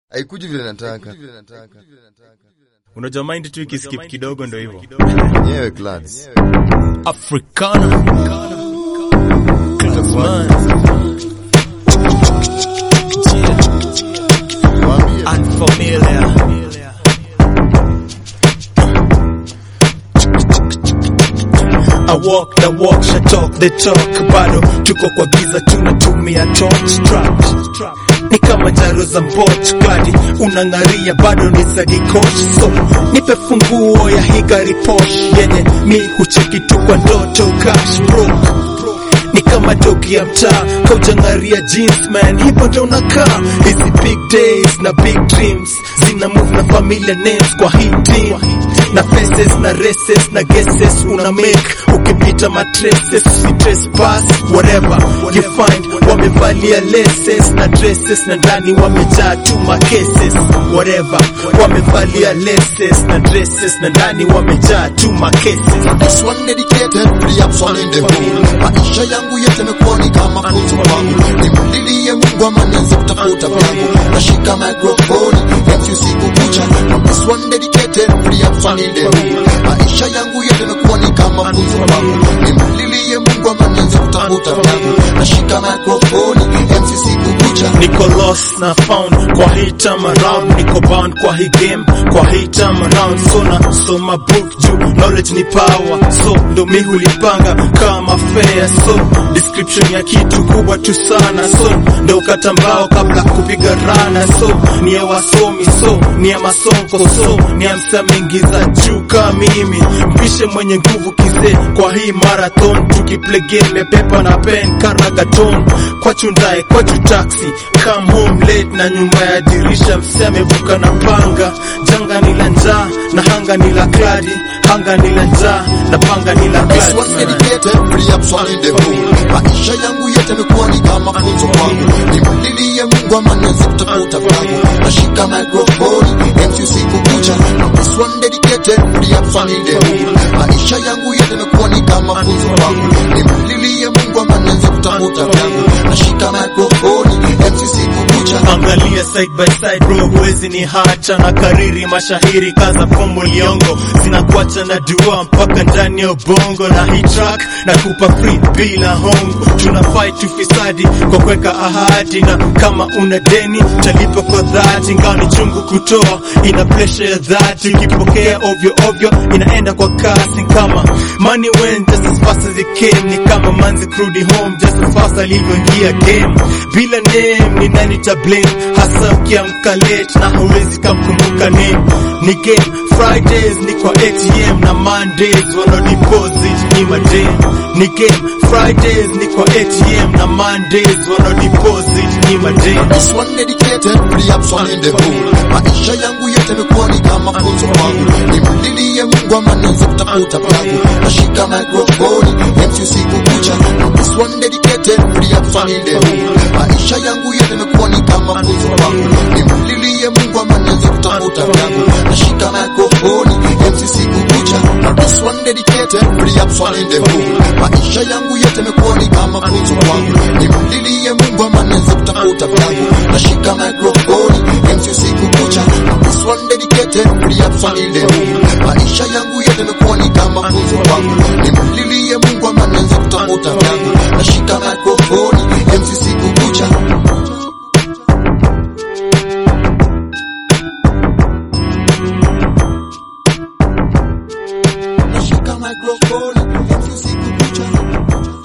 haikuji vile nataka Unajua mind tu ikiskip kidogo ndo hivyo. nyewe clads Africana. Classman. Waambie. Unfamiliar. I walk the walk, she talk the talk, bado tuko kwa giza tunatumia torch trap. Ni kama jaro za mbot kadi unang'aria bado ni sadikosh so nipe funguo ya hii gari posh yenye mi hucheki tu kwa ndoto cash broke ni kama dogi ya mtaa kaujangaria jeans man hivyo ndo unakaa hizi big days na big dreams zina move na familia names kwa hii team na faces na races na guesses una make ukipita matraces si trespass whatever you find wamevalia laces na dresses na ndani wamejaa tu macases whatever wamevalia laces na dresses na ndani wamejaa tu macases This one dedicated for the absolute in the mood. Maisha yangu yote yamekuwa ni kama funzo kwangu. Nimlilie Mungu ama nianze kutafuta vyangu. Nashika microphone, MC usiku kucha. Now this one dedicated for the absolute in the mood. Maisha yangu yote yamekuwa ni kama funzo kwangu. Nimlilie Mungu ama nianze kutafuta vyangu. Nashika microphone, MC usiku kucha. niko lost na found kwa hii time around niko bound kwa hii game kwa hii time around so na soma book juu knowledge ni power so ndo mi hulipanga kama fair so description ya kitu kubwa tu sana so ndo ukata mbao kabla kupiga rana so ni ya wasomi so ni ya masonko so ni ya msamingiza juu kama mimi mpishe mwenye nguvu kizee kwa hii marathon tukiplay game ya pepa na pen karagaton kwa chundae kwa taxi come home late na nyuma ya dirisha mse amevuka na panga janga ni la njaa na hanga ni la kladi hanga ni la njaa na panga ni la This one kladi dedicated for the absolute in the mood. Maisha yangu yote yamekuwa ni kama funzo kwangu. Nimlilie Mungu ama nianze kutafuta vyangu. Nashika microphone, MC usiku kucha. Now this one dedicated for the absolute in the mood. Maisha yangu yote yamekuwa ni kama funzo kwangu. Nimlilie Mungu ama nianze kutafuta vyangu. Nashika microphone, MC usiku kucha. angalia side by side bro huwezi ni hacha na kariri mashahiri kaza fomu liongo zinakuacha na dua mpaka ndani ya ubongo na hii track na kupa free bila hongo tuna fight ufisadi kwa kuweka ahadi na kama una deni talipa kwa dhati ingawa ni chungu kutoa ina pressure ya dhati ukipokea ovyo ovyo inaenda kwa kasi kama money went just as fast as it came ni kama manzi kurudi home just as fast alivyoingia game bila name ni nani ta blame hasa ukiamka late na hauwezi kamkumbuka name ni game Fridays ni kwa ATM na Mondays wana deposit ni madem ni game Fridays ni kwa ATM na Mondays wana deposit ni madem This one dedicated for the absolute in the mood. Maisha yangu yote yamekuwa ni kama funzo kwangu. Nimlilie Mungu ama nianze kutafuta vyangu. Nashika microphone, MC usiku kucha. Now this one dedicated for the absolute in the mood. Maisha yangu yote yamekuwa ni kama funzo kwangu. Nimlilie Mungu ama nianze kutafuta vyangu. Nashika microphone, MC usiku kucha. Now this one dedicated for the absolute in the mood. Maisha yangu yote yamekuwa ni kama funzo kwangu. Nimlilie Mungu ama nianze kutafuta vyangu. Nashika microphone, MC usiku kucha. Now this one dedicated for the absolute in the mood. Maisha yangu yote yamekuwa ni kama funzo kwangu. Nimlilie Mungu ama nianze kutafuta vyangu. Nashika microphone, MC usiku kucha. Nashika microphone, MC usiku kucha.